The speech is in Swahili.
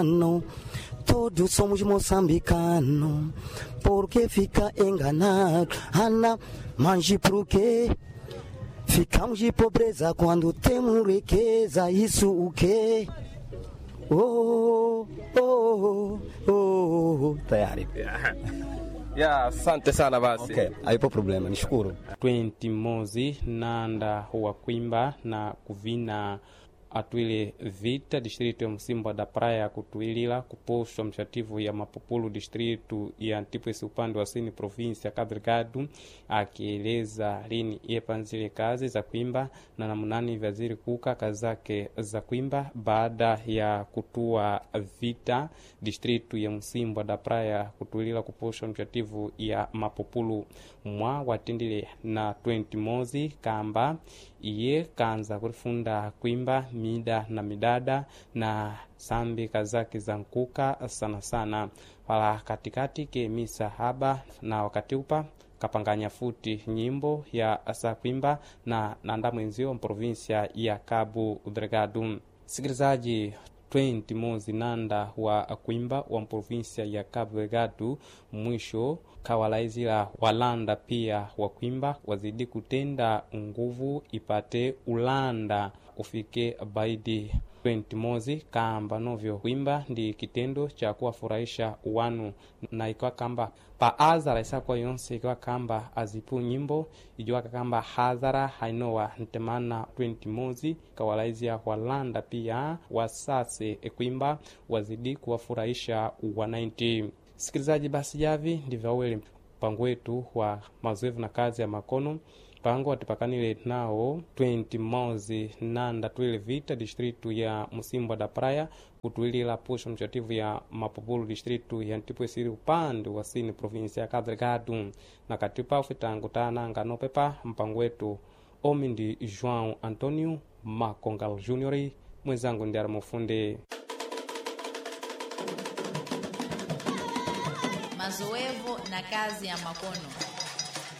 No, todos somos moçambicanos, porque fica enganado, Ana, manje por quê? Ficamos de pobreza quando temos riqueza, isso o quê? Oh, oh, oh, oh. Tayari. ya asante sana basi Okay, haipo problema, nishukuru. 20 mozi nanda wa kwimba na kuvina atwile vita distritu ya msimba da praia kutuilila kuposhwa mshativu ya mapopulu distritu ya ntipwesi upande wa sini provinsi ya Cabo Delgado akieleza lini yepanzile kazi za kwimba na namunani vyaziri kuka kazi zake za kwimba baada ya kutua vita distritu ya msimbwa da praia kutuilila kuposhwa mshativu ya mapopulu mwa watindile na 20 mozi kamba iye kanza kurifunda kwimba mida na midada na sambi kazake za nkuka sana sana wala katikati ke misa haba na wakati upa kapanganya futi nyimbo ya sakwimba na nanda mwenzio mprovinsia ya Cabo Delgado. Sikilizaji 20 mozi nanda wa kwimba wa mprovinsia ya Cabo Delgado mwisho kawalaizila walanda pia wa kwimba wazidi kutenda nguvu ipate ulanda ufike baidi 20 mozi kamba novyo kwimba ndi kitendo cha kuwafurahisha wanu na ikiwa kamba pa azara isakuwa yonse ikiwa kamba azipu nyimbo ijiwaka kamba hadhara hainowa ntemana 20 mozi kawalaizia walanda pia wasase ekwimba wazidi kuwafurahisha wananchi sikilizaji basi javi ndivyo awele mpango wetu wa mazoevu na kazi ya makono mpango watipakanile nao 20 mozi nanda twile vita distritu ya musimbwa da praia kutuilila pusha mchativu ya mapopulu distritu ya ntipwesiri upande wa sini provinsi ya Cabo Delgado na katipa ufitangu tananga nopepa mpango wetu omi ndi João Antonio Macongal Junior mwenzangu ndi aramufunde mazoevu na kazi ya makono